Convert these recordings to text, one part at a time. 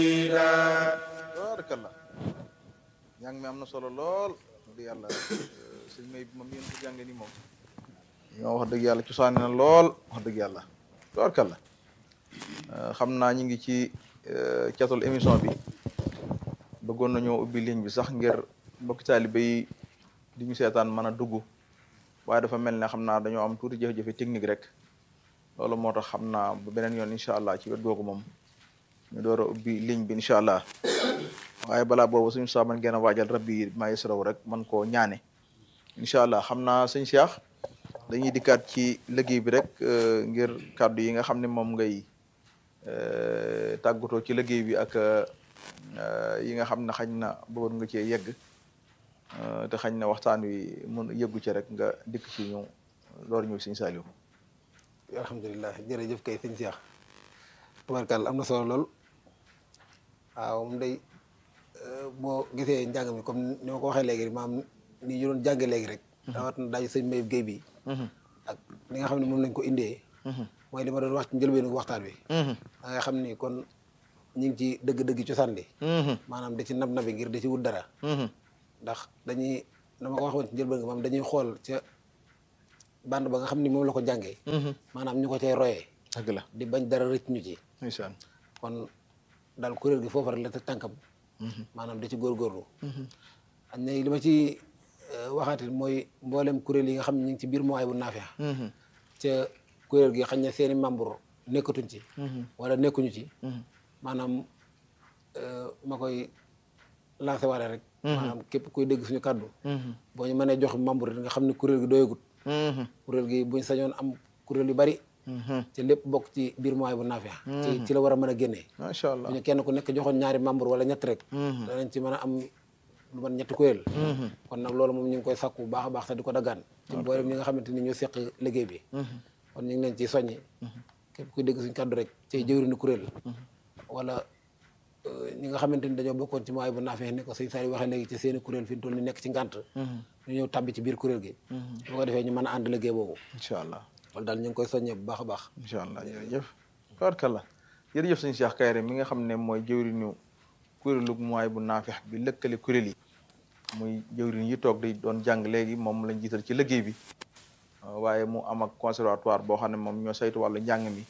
barakallah njàng mi am na solo lool di yàlla sëñ may bi moom yéen ko jànge ni moom ñoo wax dëgg yàlla cosaane na lool wax dëgg yàlla barakallah xam naa ñu ngi ci catul émission bi bëggoon nañoo ubbi ligne bi sax ngir mbokki taalibe yi di ñu seetaan mën a dugg waaye dafa mel ne xam naa dañoo am tuuti jafe-jafe technique rek loolu moo tax xam naa ba beneen yoon incha allah ci wet googu moom ñu door a ubbi ligne bi incha allah waaye balaa boobu suñu saa man ngeen a waajal rabbi yi maa yasraw rek man koo ñaane incha allah xam naa sëñ Cheikh dañuy dikkaat ci liggéey bi rek ngir kàddu yi nga xam ne moom ngay tàggatoo ci liggéey bi ak yi nga xam ne xañ na bëggoon nga cee yegg te xañ na waxtaan wi mun yeggu ci rek nga dikk ci ñu door ñu sëñ Saliou alhamdulilah jërëjëf kay sëñ Cheikh tubarkàlla am na solo lool waaw moom day boo gisee njàng mi comme ni ma ko waxee léegi maam ni ñu doon jànge léegi rek rawat na daaju sëñ Mayib Guèye bi ak li nga xam ne moom lañ ko indee mooy li ma doon wax ci njëlbeenu waxtaan wi da nga xam ni kon ñu ngi ci dëgg-dëgg cosaan li maanaam da ci nab nabi ngir da ci wut dara ndax dañuy dama ko waxoon ci njëlbeen nga moom dañuy xool ca bande ba nga xam ni moom la ko jàngee maanaam ñu ko cay royee dëgg la di bañ dara rëcc ñu ci ndeysaan kon daal kuréel gi foofu rek la te tànkam maanaam da ci góorgóorlu añ ne li ma ci waxaati mooy mboolem kuréel yi nga xam ne ñu ngi ci biir mooy bu naafeex ca kuréel gi xañ na seeni membre nekkatuñ ci wala nekkuñu ci maanaam ma koy lancé waale rek maanaam képp kuy dégg suñu kàddu boo ñu mënee jox membre nga xam ne kuréel gi doyagut kuréel gi buñ sañoon am kuréel yu bari ci lépp bokk ci biir mooy bu naafeex ci ci la war a mën a génnee macha allah bu ñu kenn ku nekk joxoon ñaari membre wala ñett rek danañ ci mën a am lu man ñetti kuréel kon nag loolu moom ñu ngi koy sàkku bu baax a baax te di ko daggaan ci mboolem ñi nga xamante ni ñoo seq liggéey bi kon ñu ngi leen ciy soññi képp kuy dégg suñu kàddu rek cay jëwriñu kuréel wala ñi nga xamante ni dañoo bokkoon ci mooy bu naafeex ne ko sëñ Saliou waxee léegi ci seeni kuréel fi ñu toll ni nekk ci ngànt ñu ñëw tàbbi ci biir kuréel gi bu ko defee ñu mën a ànd liggéey boobu incha allah loolu daal ñu ngi koy soññee bu baax a baax incha allah jërëjëf tabarkalla jërëjëf sëñ Cheikh Kayre mi nga xam ne mooy jëwriñu kuréelu mooy bu naafeex bi lëkkale kuréel yi muy jëwriñ yi toog di doon jàng léegi moom lañ jiital ci liggéey bi waaye mu am ak conservatoire boo xam ne moom ñoo saytu wàllu njàng mi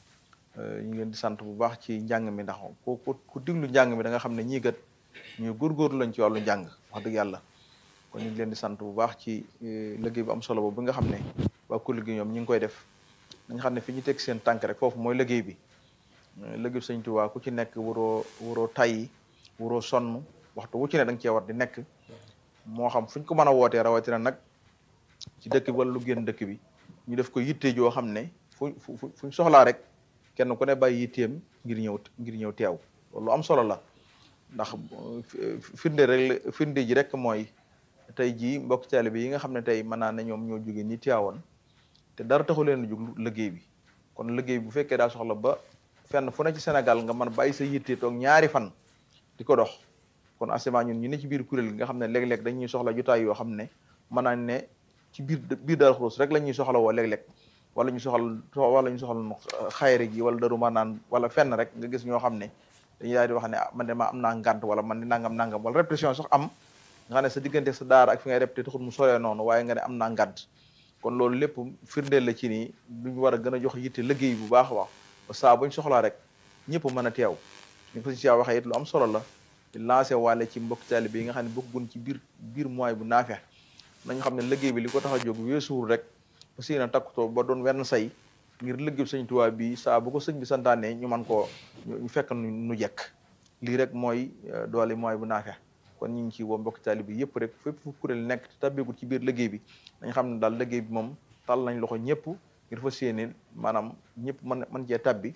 ñu ngi leen di sant bu baax ci njàng mi ndax ku ku ku diglu njàng mi da nga xam ne ñii kat ñu góorgóorlu lañ ci wàllu njàng wax dëgg yàlla kon ñu ngi leen di sant bu baax ci liggéey bu am solo boobu bi nga xam ne waa kuréel gi ñoom ñu ngi koy def dañ xam ne fi ñu teg seen tànk rek foofu mooy liggéey bi liggéey Sëñ Tuubaa ku ci nekk waroo waroo tayyi waroo sonn waxtu wu ci ne da nga cee war di nekk moo xam fu ñu ko mën a wootee rawatina nag ci dëkk bi wala lu génn dëkk bi ñu def ko yitte joo xam ne fu fu fuñ soxlaa rek kenn ku ne bàyyi yitteem ngir ñëw ngir ñëw teew loolu am solo la ndax firnde rek firnde ji rek mooy tey jii mbokk taalibe yi nga xam ne tey mën naa ne ñoom ñoo jóge ni teewoon te dara taxu leen a jóg liggéey bi kon liggéey bu fekkee daa soxla ba fenn fu ne ci Sénégal nga mën bàyyi sa yitte toog ñaari fan di ko dox kon asement ñun ñu ne ci biir kuréel gi nga xam ne léeg-léeg dañuy soxla jotaay yoo xam ne mën naa ne ci biir biir Darou Khoudoss rek la ñuy soxla woo léeg-léeg wala ñu soxal wala ñu soxal xayre gi wala daru naan wala fenn rek nga gis ñoo xam ne dañuy daal di wax ne man de ma am naa ngànt wala man di nangam nangam wala répression sax am nga xam ne sa diggante sa daara ak fi ngay répété taxul mu soree noonu waaye nga ne am naa ngànt kon loolu lépp firndeel la ci nii duñu war a gën a jox yitte liggéey bu baax a baax ba saa buñ soxlaa rek ñëpp mën a teew ñu ko si waxee it lu am solo la di lancé waale ci mbokk taalibe yi nga xam ne bokkuñ ci biir biir mooy bu naafeex nañu xam ne liggéey bi li ko tax a jóg weesuwul rek parce que na takkutoo ba doon wenn say ngir liggéey sëñ Tuubaa bi saa bu ko sëñ bi santaane ñu man koo ñu fekk nu jekk lii rek mooy doole mooy bu naafeex kon ñu ngi ci woo mbokk taalibe bi yëpp rek fépp fu kuréel nekk te tabbeegul ci biir liggéey bi dañ xam ne daal liggéey bi moom tal nañ loxo ñëpp ngir fas yéene maanaam ñëpp mën mën cee tabbi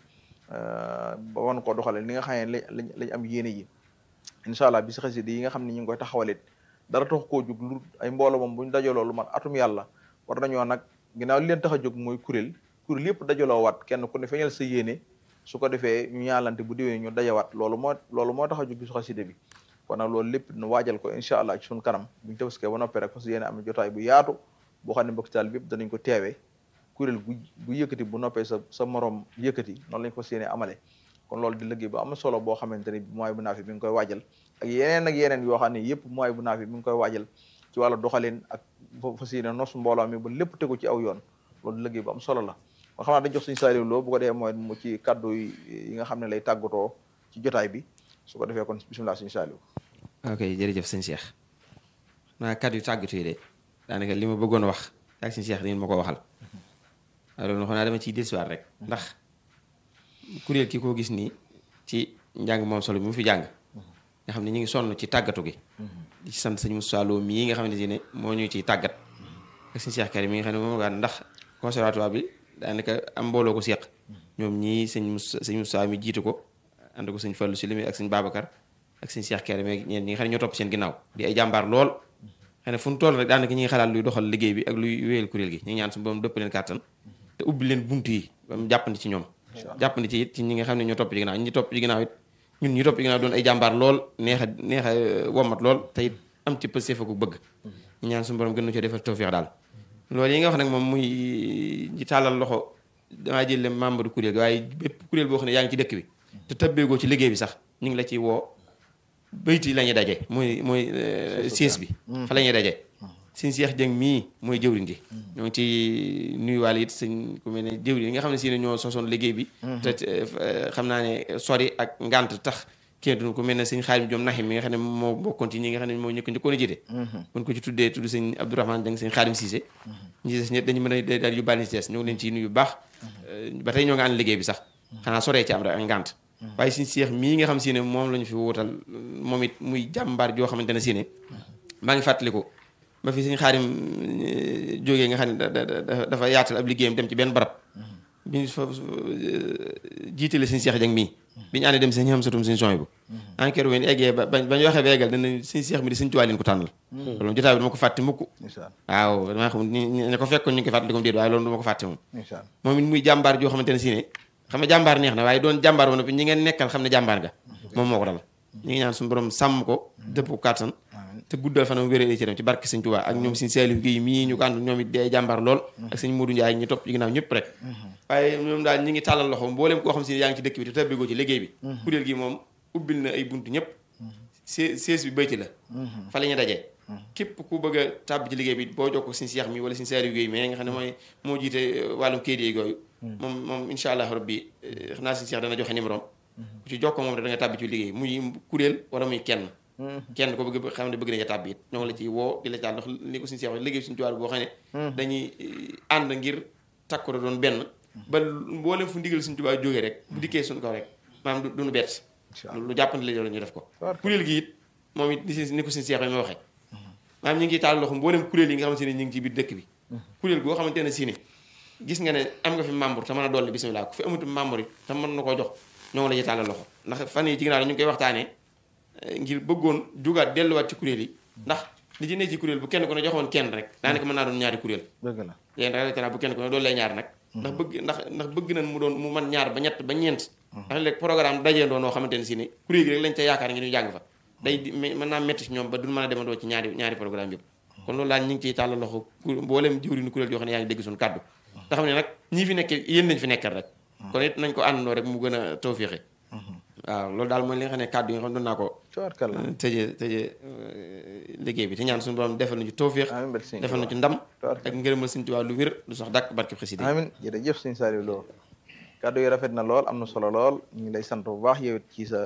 ba wan koo doxale li nga xam ne lañ lañ am yéene yi incha allah bi si xasida yi nga xam ne ñu ngi koy taxawalit dara tax koo jóg lu ay mbooloo moom bu ñu dajaloo lu man atum yàlla war nañoo nag ginnaaw li leen tax a jóg mooy kuréel kuréel yëpp dajaloo waat kenn ku ne feeñal sa yéene su ko defee ñu ñaalante bu déwee ñu dajawaat loolu moo loolu moo tax a jóg bi su xasida bi kon nag loolu lépp nu waajal ko incha allah ci suñu kanam buñu tabaskee ba noppee rek parce que yéene am jotaay bu yaatu boo xam ne mbokk taal bi yëpp danañ ko teewee kuréel bu bu yëkkati bu noppee sa sa morom yëkkati noonu lañ ko fas yéene amale kon loolu di liggéey bu am solo boo xamante ni mooy bu naafi mi ngi koy waajal ak yeneen ak yeneen yoo xam ne yëpp mooy bu naafi mi ngi koy waajal ci wàllu doxalin ak fas yéene nos mbooloo mi ba lépp tegu ci aw yoon loolu di liggéey bu am solo la kon xam naa dañ jox suñu Saliou Lo bu ko defee mooy mu ci kaddu yi nga xam ne lay tàggatoo ci jotaay bi su ko defee kon bisimilah suñu Saliou ok jërëjëf sëñ Cheikh naa kaddu yu tàggatu yi de daanaka li ma bëggoon wax ak sëñ Cheikh di ma ko waxal loolu xam naa dama ciy dellusiwaat rek ndax kuréel ki koo gis nii ci njàng moom solo bi mu fi jàng nga xam ne ñu ngi sonn ci tàggatu gi di ci sant sëñ Moussa Lo mii nga xamante ne moo ñu ciy tàggat ak sëñ Cheikh Karim mi nga xam ne moom gaan ndax conservatoire bi daanaka am mbooloo ko seq ñoom ñii sëñ Moussa sëñ Moussa mi jiitu ko ànd ko sëñ Fallou si limi ak sëñ Babacar ak sëñ Cheikh Karim ak ñeen ñi nga xam ne ñoo topp seen ginnaaw di ay jàmbaar lool xëy na fu mu toll rek daanaka ñi ngi xalaat luy doxal liggéey bi ak luy wéyal kuréel gi ñu ngi ñaan su borom dëpp leen kàttan te ubbi leen bunt yi ba mu jàppandi ci ñoom jàppandi ci it ci ñi nga xam ne ñoo topp ci ginnaaw ñi topp ci ginnaaw it ñun ñi topp ci ginnaaw doon ay jàmbaar lool neex a neex a womat lool te it am ci pësee fa ko bëgg ñu ñaan suñu borom gën na coo defal tawfeex daal loolu yi nga wax nag moom muy ñi tàllal loxo damaa jël membre du kuréel gi waaye bépp kuréel boo xam ne yaa ngi ci dëkk bi te tëbbeegoo ci liggéey bi sax ñu ngi la ciy woo bayti la ñuy daje mooy mooy siis bi fa la ñuy daje sëñ Cheikh Dieng mii mooy jëwriñ ji ñoo ngi ci nuyuwaale it sëñ ku mel ne jëwriñ yi nga xam ne si ne ñoo sosoon liggéey bi te xam naa ne sori ak ngant tax kii du ku mel ne sëñ Xaadim Joom Naxim mi nga xam ne moo bokkoon ci ñi nga xam ne moo ñëkk njëkkoon a jiite kon ko ci tuddee tudd sëñ Abdourahmane Dieng sëñ Xaadim Cissé ñi des ñëpp dañu mën a daal yóbbaale ci des ñoo ngi leen ciy nuyu bu baax ba tey ñoo ngi ànd liggéey bi sax xanaa soree ci am rek ak ngant waaye suñu seex mii nga xam si ne moom la ñu fi wutal moom it muy jàmbaar joo xamante ne si ne maa ngi fàttaliku ba fi suñu xaarim jógee nga xam ne dafa yaatal ab liggéeyam dem ci benn barab bi fa jiitale suñu seex jang mii bi ñu àndee dem seen xam satum suñu son bu enquête ween eggee ba bañ waxee ba eggal dana suñu seex mi di suñu tuwaa leen ko tànnal loolu jotaay bi dama ko fàtte mukk waaw damaa xam ne ko fekkoon ñu ngi ko fàttali ko déet waaye loolu dama ko fàtte moom moom it muy jàmbaar joo xamante ne si ne xam ne jàmbaar neex na waaye doon jàmbaar woon ñi ngeen nekkal xam ne jàmbaar nga moom moo ko dal ñu ngi ñaan suñu borom sàmm ko dëpp ko kàttan te guddal fanam wéree ci dem ci barke sëñ Tuubaa ak ñoom sëñ Saliou Guèye mii ñu ko ànd ñoom it di ay jàmbaar lool ak sëñ Modou Ndiaye ñu topp ci ginnaaw ñëpp rek waaye ñoom daal ñi ngi tàllal loxo mbooleem koo xam si yaa ngi ci dëkk bi te tabbigoo ci liggéey bi kuréel gi moom ubbil na ay buntu ñëpp see sees bi bayti la fa la ñu dajee képp ku bëgg a tàbb ci liggéey bi boo jokkoo sëñ Cheikh mi wala sëñ Saliou Guèye mais nga xam ne mooy moo jiite wàllum kayit yi yooyu moom moom incha allah rabbi xam naa sëñ Cheikh dana joxe numéro ku ci jokkoo moom da nga tàbbi ci liggéey muy kuréel wala muy kenn kenn ko bëgg xam ne bëgg nañu tàbbi it ñoo ngi la ci woo di la caal ndax li ko suñu seex wax liggéey suñu tuwaar boo xam ne dañuy ànd ngir takku doon benn ba mboolem fu ndigal suñu tubaab jógee rek bu dikkee suñu kaw rek maanaam duñu bett lu jàppante la ñu def ko kuréel gi it moom it ni ko suñu seex yi ma waxee maanaam ñu ngi taal loxo mboolem kuréel yi nga xamante ne ñu ngi ci biir dëkk bi kuréel goo xamante ne si ne gis nga ne am nga fi membre te mën a dolli bisimilah ku fi amatu membre it te mën na koo jox ñoo ngi la ci tàllal loxo ndax fan yi ci ginnaaw ñu ngi koy waxtaanee ngir bëggoon jugaat delluwaat ci kuréel yi ndax li ci ne ci kuréel bu kenn ku ne joxoon kenn rek daanaka mën naa doon ñaari kuréel dëgg la léegi nag rek bu kenn ku ne doon lay ñaar nag ndax bëgg ndax ndax bëgg nañ mu doon mu man ñaar ba ñett ba ñeent ndax léegi programme dajee doon noo xamante ne si ne kuréel gi rek lañ ca yaakaar ngir ñu jàng fa day mën naa métti si ñoom ba duñ mën a demandoo ci ñaari ñaari programme yëpp kon loolu daal ñu ngi ciy tàllal loxo mboolem jëwriñu kuréel yoo xam ne yaa ngi dégg suñu kàddu te xam ne nag ñii fi nekk yéen nañ fi nekkal rek kon it nañ ko àndandoo rek mu gën a tawféexe waaw loolu daal mooy li nga xam ne kàddu yi nga xam doon naa ko tëjee tëjee liggéey bi te ñaan suñu borom defal nañu tawféex defal nañu ci ndam ak ngërëmal suñu Tuubaa lu wér lu sax dàkk barke xasida amiin jërëjëf sëñ Saliou Lo kàddu yi rafet na lool am na solo lool ñu ngi lay sant bu baax yow it ci sa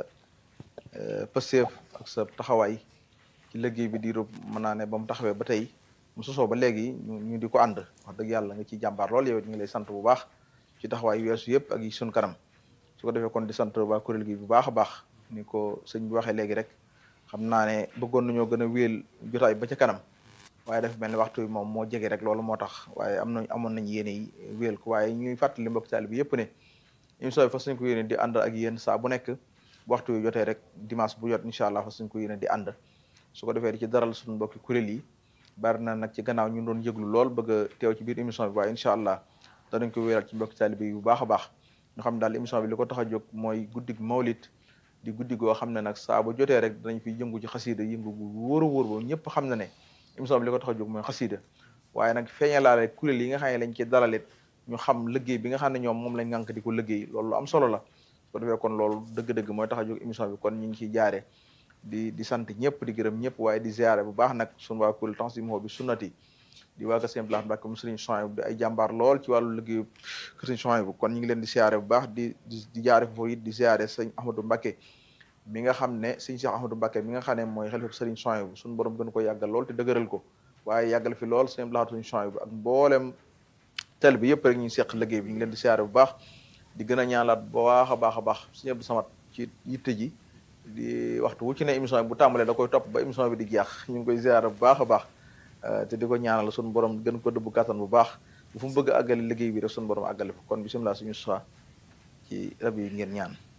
pëseef ak sa taxawaay ci liggéey bi diiru mën naa ne ba mu taxawee ba tey mu sosoo ba léegi ñu di ko ànd wax dëgg yàlla nga ciy jàmbaar lool yow it ñu ngi lay sant bu baax ci taxawaay weesu yëpp ak yi suñ kanam su ko defee kon di sant waa kuréel gi bu baax a baax ni ko sëñ bi waxee léegi rek xam naa ne bëggoon nañoo gën a wéel jotaay ba ca kanam waaye dafa mel ni waxtu bi moom moo jege rek loolu moo tax waaye am nañ amoon nañ yéene yi wéel ko waaye ñuy fàttali mbokk taali bi yëpp ne émission bi fas nañ ko yéene di ànd ak yéen saa bu nekk waxtu yu jotee rek dimanche bu jot incha allah fas nañ ko yéene di ànd su ko defee di ci daral suñu mbokki kuréel yi bari na nag ci gannaaw ñu doon yëglu lool bëgg a teew ci biir émission bi waaye incha allah danañ ko wéeral ci mbokki taali bi bu baax a baax ñu xam daal émission bi li ko tax a jóg mooy guddig mawlit di guddi goo xam ne nag saa bu jotee rek danañ fi yëngu ci xasiida yëngu gu wóor a wóor ba ñëpp xam na ne émission bi li ko tax a jóg mooy xasiida waaye nag feeñalaale kuréel yi nga xam ne lañ ci dalalit ñu xam liggéey bi nga xam ne ñoom moom lañ ngànk di ko liggéey loolu lu am solo la ko defee kon loolu dëgg-dëgg mooy tax a jóg émission bi kon ñu ngi ciy jaare di di sant ñëpp di gërëm ñëpp waaye di ziare bu baax nag sunu waa kuréel Tanzimou bi sunnati di waa Kër Sëñ Blas Mbàkke mu Sëriñ Souhaïbou di ay jàmbaar lool ci wàllu liggéeyu Kër Sëriñ Souhaïbou kon ñu ngi leen di ziare bu baax di di di jaare foofu it di ziare sëñ Ahmadou Mbàkke mi nga xam ne sëñ Cheikh Ahmadou Mbàkke mi nga xam ne mooy xalifa Sëriñ Souhaïbou suñu borom gën ko yàggal lool te dëgëral ko waaye yàggal fi lool sëñ Blas Sëriñ Souhaïbou ak mboolem tel bi yëpp rek ñu seq liggéey bi ñu ngi leen di ziare bu baax di gën a ñaanlaat bu baax a baax a baax sëñ Abdou Samad ci yitte ji di waxtu wu ci ne émission bi bu tàmbalee da koy topp ba émission bi di jeex ñu ngi koy ziare bu baax a baax te di ko ñaanal suñu borom gën ko dëbb kattan bu baax bu fu mu bëgg a àggale liggéey bi rek suñu borom àggale ko kon bisimilah suñu soxla ci rab yi ngeen ñaan